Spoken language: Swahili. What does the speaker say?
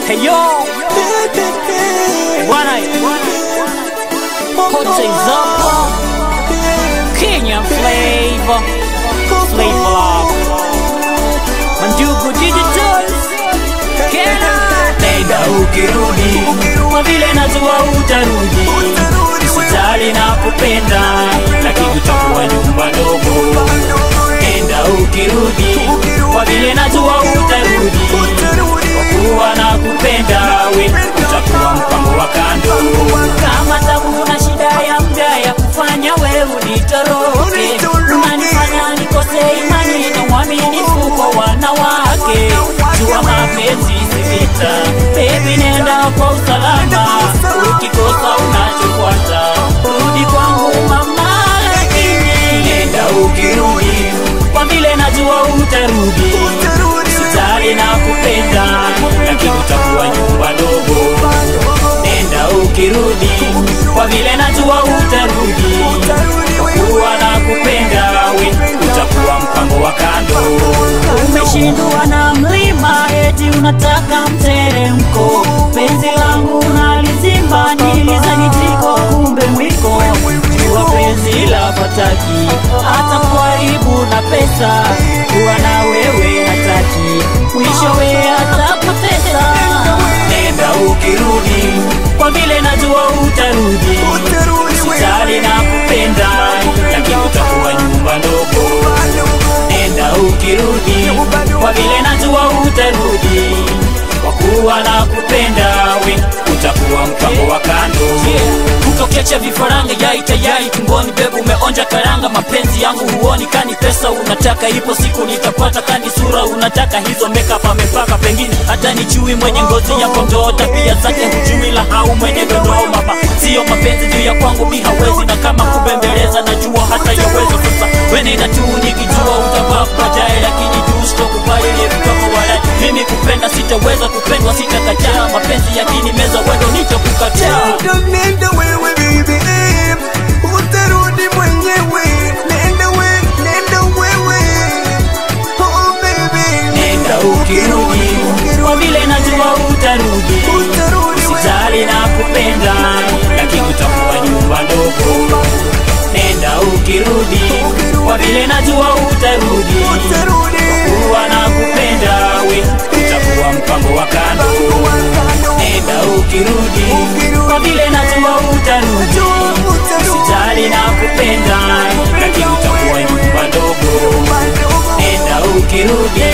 Hey yo, bwana Kote Zapa Kenya Flavor Flavor Love Manjugu Digital Kena Nenda ukirudi Kwa vile najua utarudi Usijali na kupenda Lakini utakuwa nyumba ndogo Nenda ukirudi Kwa vile najua utarudi Kwa kuwa na kupenda we Utakuwa mpango wa kando Kama tabu na shida ya muda ya kufanya wewe unitoroke Unanifanya nikose imani na uaminifu kwa wanawake Jua mapenzi si vita Baby nenda kwa usalama Ukikosa unachofuata Rudi kwangu mama lakini Nenda ukirudi Kwa vile najua utarudi Sitali na kupenda Lakini utakuwa nyumba ndogo Nenda ukirudi Kwa vile najua utarudi Kwa kuwa na kupenda we Utakuwa mpango wa kando Umeshindwa na mlima eti unataka mteremko Penzi langu nalizimba nilizani tiko kumbe mwiko Jua penzi la fataki Hata kuharibu na pesa Kuwa na wewe hataki Mwishowe atapoteza Nenda ukirudi Kwa vile najua utarudi Usijali na kupenda Lakini utakuwa nyumba ndogo Nenda ukirudi Kwa vile najua utarudi Kwa kuwa na kupenda we Utakuwa mpango wa kando Ukiacha vifaranga yai tayari tumboni Bebu umeonja karanga Mapenzi yangu huoni kani pesa unataka Ipo siku nitapata kani sura unataka Hizo makeup amepaka pengine Hata nichui mwenye ngozi ya kondoo Tabia zake hujui la hau mwenye dondoo Mama sio mapenzi juu ya kwangu mi hawezi Na kama kubembeleza najua hata yaweza Sasa wenenda tu nikijua utavaa baadaye Lakini juu sitokubali ile kutoka wala Mimi kupenda sitaweza kupendwa sitakataa Mapenzi yakinimeza wendo nitakukataa Nenda wewe baby eh, utarudi mwenyewe. Nenda we, nenda wewe. Oh baby, Nenda ukirudi Kwa vile najua utarudi Utarudi we. Usijali na kupenda Lakini utakuwa nyumba ndogo Nenda ukirudi Kwa vile najua utarudi utarudi. Kuwa na kupenda we Utakuwa mpango wa kando Nenda ukirudi Kwa vile najua utarudi Usijali na kupenda Lakini utakuwa nyumba ndogo Nenda ukirudi